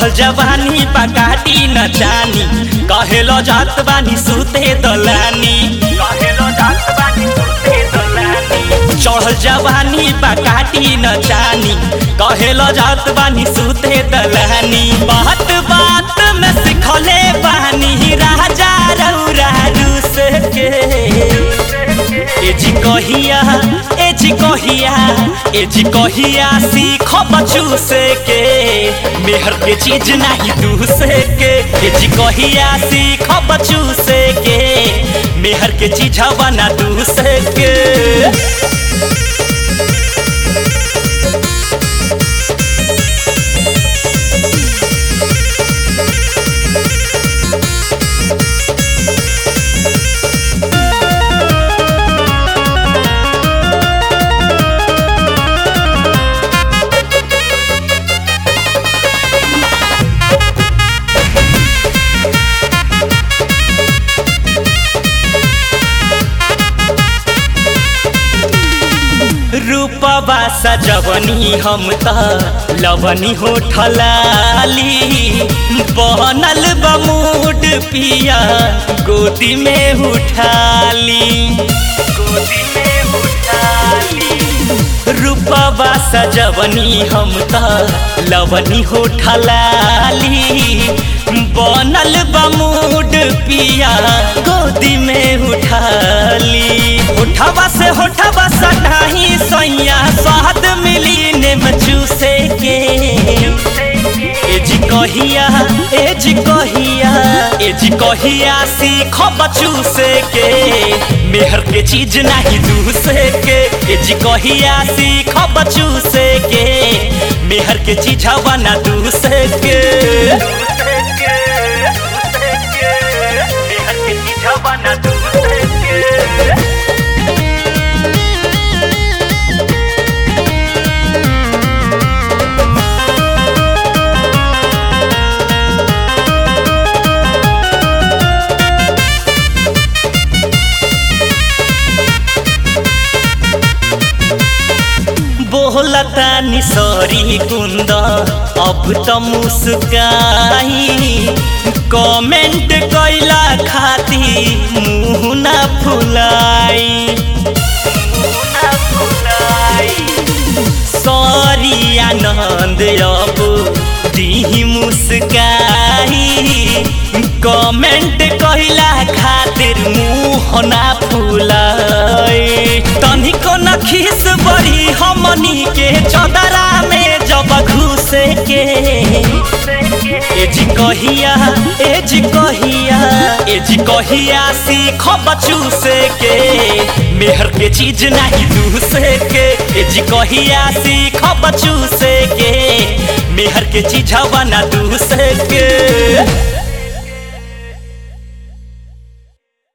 चढ़ल जवानी बकाटी न जानी कहेलो जात बानी सुते दलानी कहेलो जात बानी सुते दलानी चढ़ल जवानी बकाटी न जानी कहेलो जात बानी सुते दलानी बात बात में सिखले बानी राजा रौरा रूस के ए जी कहिया ए जी कहिया ए जी कहिया सीख बचू से के मेहर के चीज नहीं दूसरे के ए जी कहिया सीख बचू से के मेहर के चीज बना दूसरे के रूपवा सजवनी हम त लवनी हो ठलाली बनल बमूड पिया गोदी में उठाली गोदी में उठाली रूपवा सजवनी हम त लवनी हो ठलाली बनल बमूड पिया गोदी में उठाली उठावा से होठावा सटाही सैया स्वाद मिली नेम चूसे के ए जी कहिया ए जी कहिया ए जी कहिया सीख बचू से के मेहर के चीज नहीं दूसरे के ए जी कहिया सीख बचू से के मेहर के चीज बना दूसरे के मेहर के चीज बना दूसरे के बोलता निसरी कुंद अब त मुस्काई कमेंट कैला खाती मुँह न फुलाई सॉरी आनंद अब दी मुस्काई कमेंट कैला खातिर मुँह न फुलाई तनिको न खीस बड़ी हमनी के चदरा में जब घुसे के ए जी कहिया ए जी कहिया ए जी कहिया सीख बचू से के मेहर के चीज नहीं दूसरे के ए जी कहिया सीख बचू से के मेहर के चीज बना दूसरे के